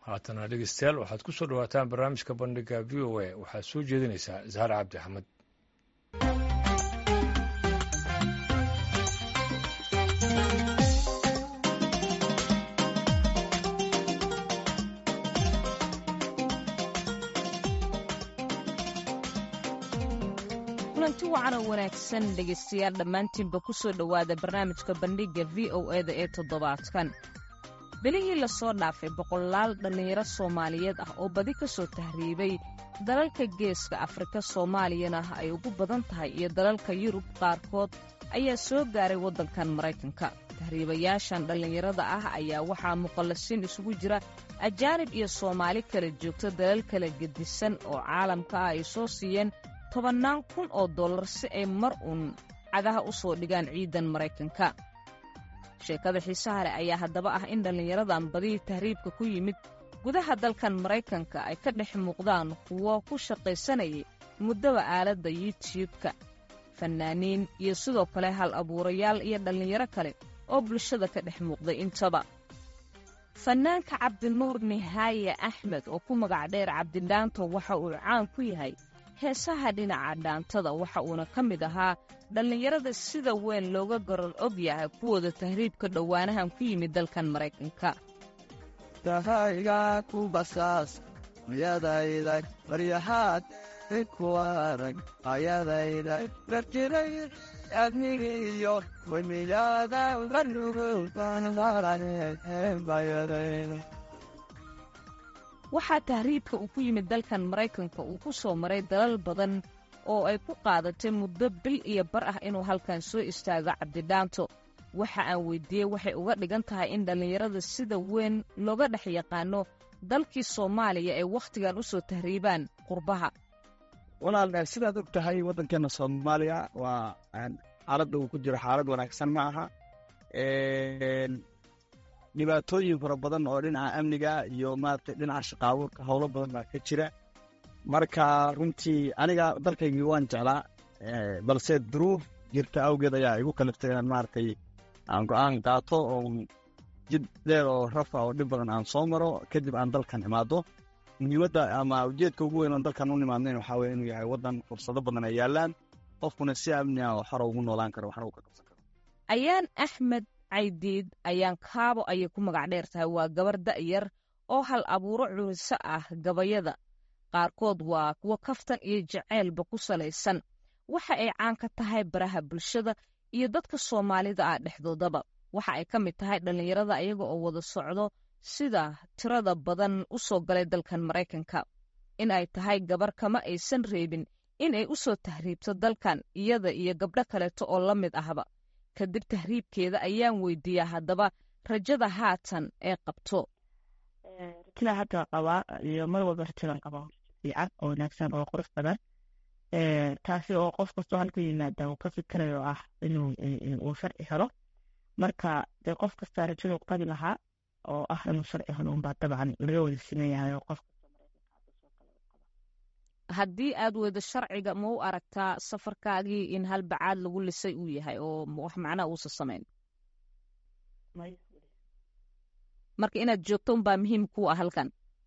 haatana dhegeystayaal waxaad ku soo dhawaataan barnaamijka bandhiga v o a waxaad soo jeedinaysaa zahar cabdi axmed kulanti wacan oo wanaagsan dhegaystayaal dhammaantiinba ku soo dhowaada barnaamijka bandhigga v o eda ee toddobaadkan bilihii lasoo dhaafay boqolaal dhallinyaro soomaaliyeed ah oo badi ka soo tahriibay dalalka geeska afrika soomaaliyana ay ugu badan tahay iyo dalalka yurub qaarkood ayaa soo gaaray waddankan maraykanka tahriibayaashan dhallinyarada ah ayaa waxaa muqallasiin isugu jira ajaanib iyo soomaali kala joogta dalal kala gedisan oo caalamka ah ay soo siiyeen tobannaan kun oo dollar si ay mar uun cagaha u soo dhigaan ciidan maraykanka sheekada xiisaha leh ayaa haddaba ah in dhallinyaradan badihii tahriibka ku yimid gudaha dalkan maraykanka ay ka dhex muuqdaan kuwo ku shaqaysanayay muddaba aaladda yuutiyubka fannaaniin iyo sidoo kale hal abuurayaal iyo dhallinyaro kale oo bulshada ka dhex muuqday intaba fannaanka cabdinuur nihaaye axmed oo ku magac dheer cabdidhaanto waxa uu caan ku yahay heesaha dhinaca dhaantada waxa uuna ka mid ahaa dhallinyarada sida weyn looga gorol og yahay kuwooda tahriibka dhowaanahan ku yimid dalkan maraykanka tahayga ku basaas ayadayda baryahaad ku arag ayadayda darjiray adnigiyo wemiyaada ganugulbanaranebayadayda waxaa tahriibka uu ku yimid dalkan maraykanka uu ku soo maray dalal badan oo ay ku qaadatay muddo bil iyo bar ah inuu halkan soo istaago cabdidhaanto waxa aan weyddiiyey waxay uga dhigan tahay in dhallinyarada sida weyn looga dhex yaqaano dalkii soomaaliya ay wakhtigan u soo tahriibaan qurbaha walaal sidaad og tahay waddankeenna soomaaliya waa xaaladda uu ku jiro xaalad wanaagsan ma aha dhibaatooyin fara badan oo dhinaca amniga iyo maaragtay dhinaca shaqaabuurka howlo badan baa ka jira marka runtii aniga dalkaygii waan jeclaa balse duruuf jirta awgeed ayaa igu kaliftay inaan maaragtay aan go-aan qaato oo jid dheer oo rafa oo dhib badan aan soo maro kadib aan dalkan imaado muhiimadda ama ujeedka ugu weyn oon dalkan u nimaadnayn waxaa weye inuu yahay waddan fursado badan ay yaalaan qofkuna si amni ah oo xora ugu noolaan karo waxna uu ka qabsan karo ayaan axmed caydiid ayaan kaabo ayay ku magac dheer tahay waa gabar da'yar oo hal abuuro curiso ah gabayada qaarkood waa kuwo kaftan iyo jaceylba ku salaysan waxa ay caan ka tahay baraha bulshada iyo dadka soomaalida ah dhexdoodaba waxa ay ka mid tahay dhallinyarada ayaga oo wada socdo sida tirada badan u soo galay dalkan maraykanka in ay tahay gabar kama aysan reebin in ay u soo tahriibto dalkan iyada iyo gabdho kaleeto oo la mid ahba kadib tahriibkeeda ayaan weydiiyaa haddaba rajada haatan ee qabto rajada hadda qabaa iyo mar walba rajadan qabaa fiican oo wanaagsan oo qurux badan taasi oo qof kastoo halka yimaada uu ka fikirayo ah inuu uu sharci helo marka dee qof kastaa rajadu qabi lahaa oo ah inuu sharci helo unbaa dabcan laga wada simeeyahay oo qof haddii aad weydo sharciga ma u aragtaa safarkaagii in hal bacaad lagu lisay uu yahay oo wax macnaha uusa samayn marka inaad joogto unbaa muhiim ku ah halkan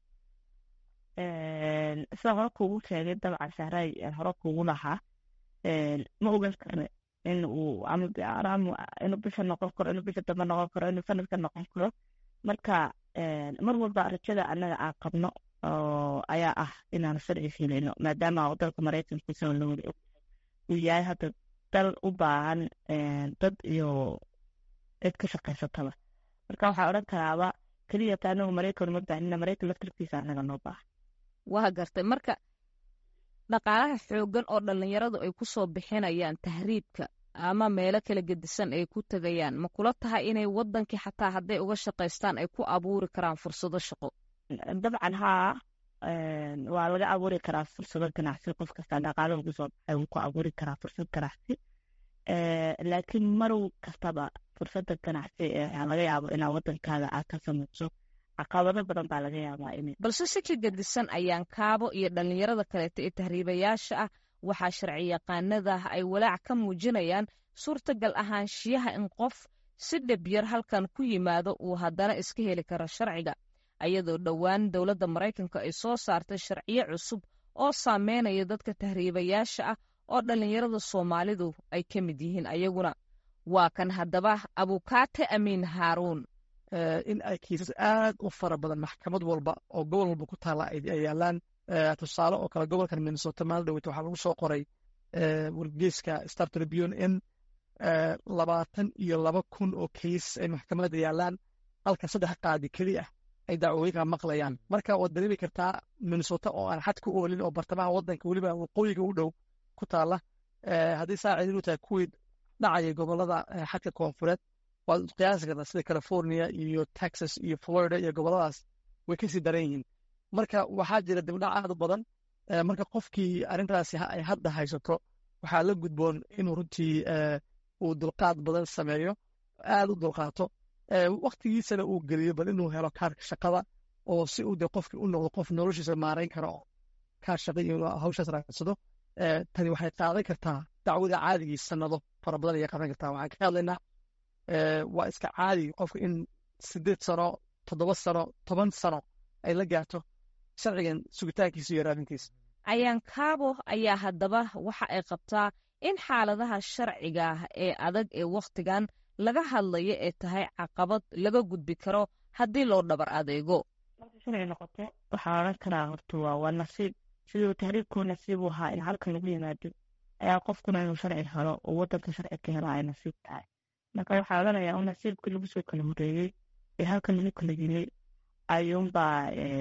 sidaan hore kuugu sheegay dabcan sahray hore kuugu lahaa ma ogan karne in uu ama inuu bisha noqon karo inuu bisha dambe noqon karo inuu sanadka noqon karo marka mar walba rajada annaga aan qabno ayaa ah inaan sharci filayno maadaama dalka maraykanka isaga la wada og uu yahay hadda dal u baahan dad iyo cid ka shaqaysataba marka waxaa odhan karaaba keliya ta anagu maraykan uma baahnina maraykan laftarkiisa annaga noo baahan waa gartay marka dhaqaalaha xooggan oo dhallinyaradu ay ku soo bixinayaan tahriibka ama meelo kala gedisan ay ku tegayaan ma kula tahay inay waddankii xataa hadday uga shaqaystaan ay ku abuuri karaan fursado shaqo dabcan haa waa laga abuuri karaa fursado ganacsi qof kasta dhaqaalo ugu soo baxay wuu ku abuuri karaa fursad ganacsi laakiin marow kastaba fursada ganacsi laga yaabo inaa waddankaaga aad ka samayso caqabado badan baa laga yaabaa in balse si ka gedisan ayaan kaabo iyo dhallinyarada kaleeta ee tahriibayaasha ah waxaa sharci yaqaanada ay walaac ka muujinayaan suurtagal ahaanshiyaha in qof si dhib yar halkan ku yimaado uu haddana iska heli karo sharciga ayadoo dhowaan dowladda maraykanka ay soo saartay sharciyo cusub oo saameynaya dadka tahriibayaasha ah oo dhallinyarada soomaalidu ay ka mid yihiin ayaguna waa kan haddaba abukaate amiin haaruun in ay kiisas aad u fara badan maxkamad walba oo gobol walba ku taala ay yaalaan tusaale oo kale gobolkan minnesota maalin dhaweyta waxaa lagu soo qoray wargeyska star tribune in labaatan iyo laba kun oo kiis ay maxkamadda yaalaan halka saddex qaadi keli ah ay dacwooyinka maqlayaan marka waad dareemi kartaa minnesota oo aan xad ku oolin oo bartamaha wadanka weliba waqooyiga u dhow ku taala haddii saa cidin u tahay kuwii dhacaya gobolada xadka koonfureed waad qiyaasi kartaa sida california iyo texas iyo florida iyo goboladaas way kasii daran yihiin marka waxaa jira dibdhac aad u badan marka qofkii arrintaasi ay hadda haysato waxaa la gudboon inuu runtii uu dulqaad badan sameeyo aad u dulqaato waktigiisana uu geliyo bal inuu helo kaarka shaqada oo si uu de qofkii u noqdo qof noloshiisa maarayn kara oo kaar shaqa iyo hawshaas raacsado tani waxay qaadan kartaa dacwada caadigii sanado fara badan ayay qaadan kartaa waxaan ka hadlaynaa waa iska caadi qofka in sideed sano toddoba sano toban sano ay la gaarto sharcigan sugitaankiisa iyo raadintiisa ayaan kaabo ayaa haddaba waxa ay qabtaa in xaaladaha sharciga ah ee adag ee wakhtigan laga hadlayo ee tahay caqabad laga gudbi karo haddii loo dhabar adeego marka sharci noqoto waxaa odhan karaa horta waa waa nasiib siduu tahriibkuu nasiib u ahaa in halkan lagu yimaado ayaa qofkuna inuu sharci helo oo wadanka sharci ka helo ay nasiib tahay marka waxaa odhanayaa un nasiibkii lagu soo kala horeeyey ee halkan lagu kala yimay ayuunbaa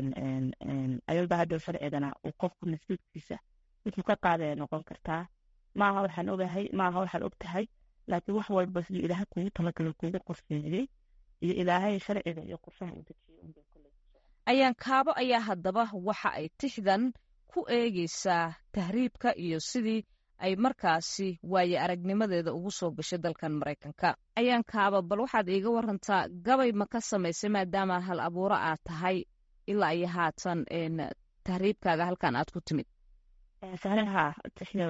ayuunbaa hadhow sharcigana uu qofku nasiibkiisa wuxuu ka qaadaya noqon kartaa maaha waxaan ogahay maaha waxaan og tahay laakiin wax walba siduu ilaahay kugu talagalay kugu qorsheeyey iyo ilaahay sharciga iyo qorshaha uu dejiyey unbay kule ayaan kaabo ayaa haddaba waxa ay tixdan ku eegeysaa tahriibka iyo sidii ay markaasi waaye aragnimadeeda ugu soo gashay dalkan maraykanka ayaan kaaba bal waxaad iiga warantaa gabay ma ka samaysay maadaama hal abuuro aad tahay ilaa iyo haatan tahriibkaaga halkan aad ku timid saxraha tixyar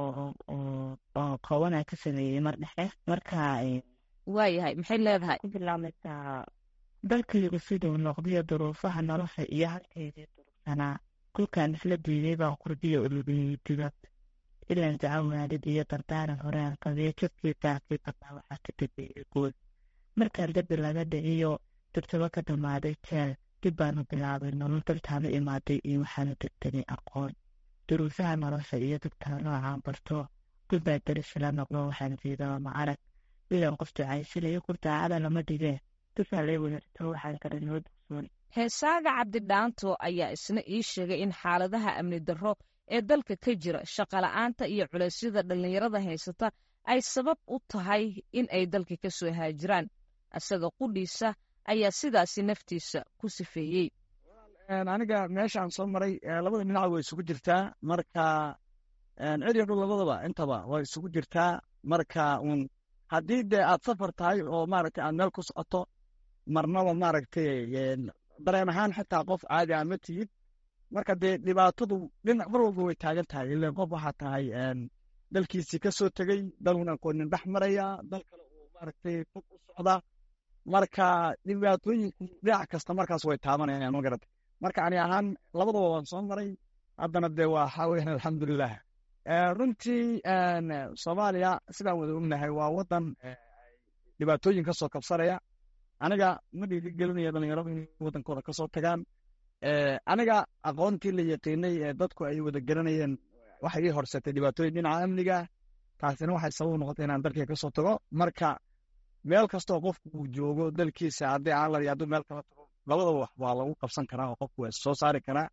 oo koobanaa ka sameeyey mar dhexe marka waayahay maxay leedahay ku bilaabmaysaa dalkaygu siduu noqdiyo duruufaha nolosha iyo halkaydii durugsanaa kulkaan isla diiday baan qurbiyo ulubiyey dibad ilan daca waalid iyo dardaaran horaan qabiyo jidkiisaakii qabaa waxaa ka dambeeyey guud markaan dembi laga dhiciyo dibtaba ka dhammaaday jeel dib baanu bilaabay nolol daltaana imaaday iyo waxaanu degtegay aqoon duruusaha nolosha iyo dibtaa noocaan barto gudbaa darisila noqdo waxaan jeedaa ma arag ilan qof ducaysilayo kur daacada lama dhigee dufaa lay wadaagto waxaan kale noo dugsoon heesaaga cabdidhaanto ayaa isna ii sheegay in xaaladaha amni darro ee dalka ka jira shaqola'aanta iyo culeysyada dhallinyarada haysata ay sabab u tahay in ay dalka ka soo haajiraan isaga qudhiisa ayaa sidaasi naftiisa ku sifeeyey aniga meeshaan soo maray labada dhinac way isugu jirtaa marka ciriyo dhul labadaba intaba way isugu jirtaa marka un haddii dee aad safar tahay oo maaragtay aad meel ku socoto marnaba maaragtay dareen ahaan xitaa qof caadi ah ma tihid marka dee dhibaatadu dhinac mar walba way taagan tahay ilan qof waxaa tahay dalkiisii ka soo tegey dalun aqoonin dhex maraya dal kale uu maaragtay fog u socda marka dhibaatooyinku dhinac kasta markaas way taabanayaan ma garata marka ani ahaan labadaba waan soo maray haddana dee waa waxaa weyan alxamdulilah runtii soomaaliya sidaan wada ognahay waa wadan dhibaatooyin kasoo kabsanaya aniga ma dhiirigelinaya dhalinyaradu inay wadankooda kasoo tagaan aniga aqoontii la yaqiinay ee dadku ay wada garanayeen waxay ii horsatay dhibaatooyin dhinaca amniga taasina waxay sabab noqotay inaan dalkii kasoo tago marka meel kastoo qofku uu joogo dalkiisa haddii aan la hadduu meel kala tago labadaba wax waa lagu qabsan karaa oo qofku waa soo saari karaa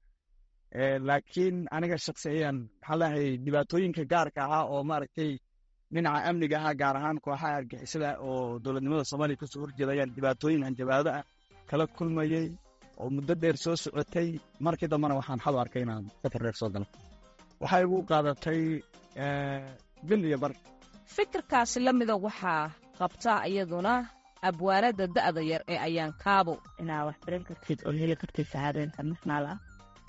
laakiin aniga shaksi ayaan maxaa leeyahay dhibaatooyinka gaarka ahaa oo maaragtay dhinaca amniga ahaa gaar ahaan kooxaha argixisada oo dowladnimada soomaaliya kasoo horjeeda ayaan dhibaatooyin hanjabaado ah kala kulmayey oo muddo dheer soo socotay markii dambena waxaan xadu arkay inaan safar dheer soo galo waxay igu qaadatay bil iyo bar fikirkaasi la mida waxaa qabtaa iyaduna abwaanada da'da yar ee ayaan kaabo inaa wax baran kartid oo heli kartid saxaado international ah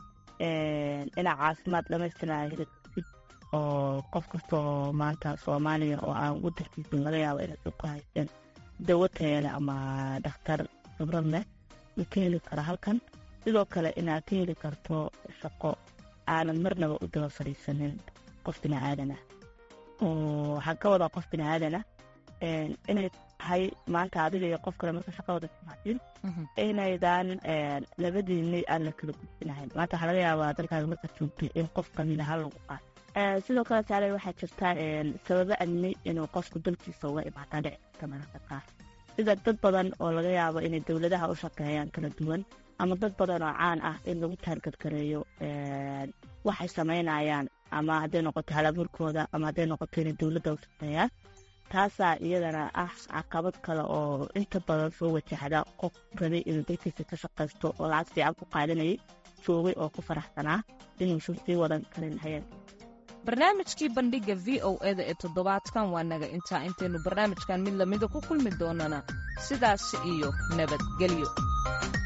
inaa caafimaad dhamaystiraa heli kartid oo qof kasta oo maanta soomaaliya oo aan wadankiisa laga yaabo inay ku haysteen dawo tayale ama dhakhtar khibrad leh uu ka heli kara halkan sidoo kale inaad ka heli karto shaqo aanad marnaba u daba fadhiisanin qof bini aadan ah oo waxaan ka wadaa qof bini aadan ah inay tahay maanta adiga iyo qof kale marka shaqadooda timaadin inaydan labadiinni aan la kala gudbinahayn maanta waxaa laga yaabaa dalkaaga markaad joogtay in qof kamid aha lagu qaato sidoo kale taale waxaa jirta sababo amni inuu qofku dalkiisa uga imaataa dhici karta mararka qaar sida dad badan oo laga yaabo inay dowladaha u shaqeeyaan kala duwan ama dad badan oo caan ah in lagu taargadgareeyo waxay samaynayaan ama hadday noqoto halaburkooda ama hadday noqoto inay dowladda u shaqeeyaan taasaa iyadana ah caqabad kale oo inta badan soo wajahda qof rabay inuu dalkiisa ka shaqaysto oo lacag fiican ku qaadanayay joogay oo ku faraxsanaa inuusan sii wadan karin hayeen barnaamijkii bandhigga v o eda ee toddobaadkan waa naga intaa intaynu barnaamijkan mid lamida ku kulmi doonana sidaas iyo nabadgelyo